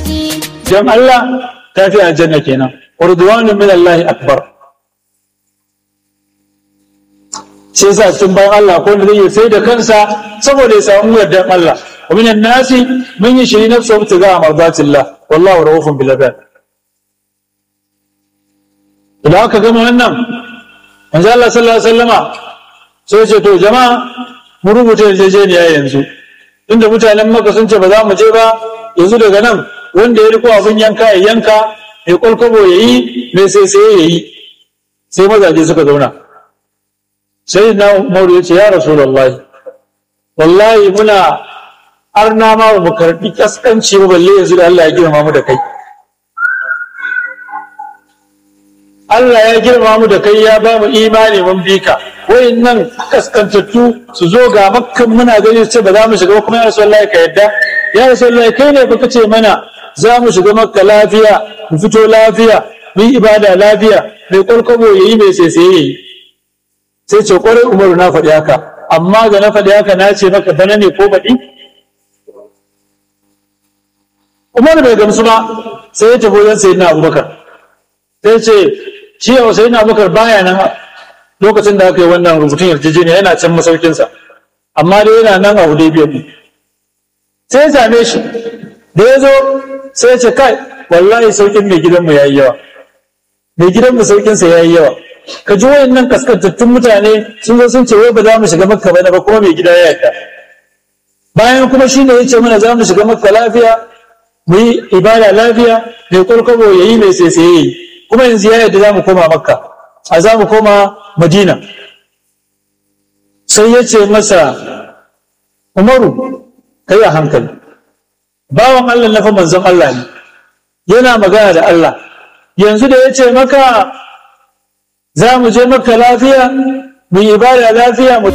dan Allah ta fi aljanna kenan urdwanu min Allah akbar sai sa cikin bayan Allah ko wanda zai sai da kansa saboda ya samu yardan Allah wa minan nasi man yashri nafsahu ibtigaa mardatillah wallahu rahufun bil ibad idan aka gama wannan manzo Allah sallallahu alaihi wasallama sai ce to jama'a mu rubuta yarjejeniya yanzu inda mutanen maka sun ce ba za mu je ba yanzu daga nan wanda ya riko abin yanka ya yanka mai kwalkwabo ya yi mai sai sai ya yi sai mazaje suka zauna sai na umaru ya ce ya rasulullahi wallahi muna arna ma ba mu karbi kaskanci ba balle yanzu da Allah ya girma mu da kai Allah ya girma mu da kai ya ba mu imani mun bi ka nan kaskantattu su zo ga makkan muna gani su ce ba za mu shiga ba kuma ya rasulullahi ka yadda ya rasulullahi kai ne baka ce mana za mu shiga makka lafiya mu fito lafiya mu yi ibada lafiya mai kwalkwabo yayi mai sai yayi sai ce kwarai umaru na faɗi haka amma da na faɗi haka na ce maka bana ne ko baɗi umaru bai gamsu ba sai ya tafi wajen sayyidina abubakar sai ce shi yau sayyidina abubakar baya nan lokacin da aka yi wannan rubutun yarjejeniya yana can masaukinsa amma dai yana nan a hudaybiya ne sai ya same shi da ya zo sai ya ce kai wallahi saukin mai gidanmu ya yi yawa mai gidanmu saukinsa ya yi yawa ka ji wayannan kaskantattun mutane sun zo sun ce wai ba za mu shiga makka ba ba kuma mai gida ya yarda bayan kuma shi ne ya ce mana za mu shiga makka lafiya mu yi ibada lafiya mai kwalkwabo ya yi mai sai ya yi kuma yanzu ya yarda za mu koma makka a za mu koma madina sai ya ce masa umaru ka yi a hankali bawan allah na fa manzon allah ne yana magana da allah yanzu da ya ce maka za mu je maka lafiya mu yi ibada lafiya mu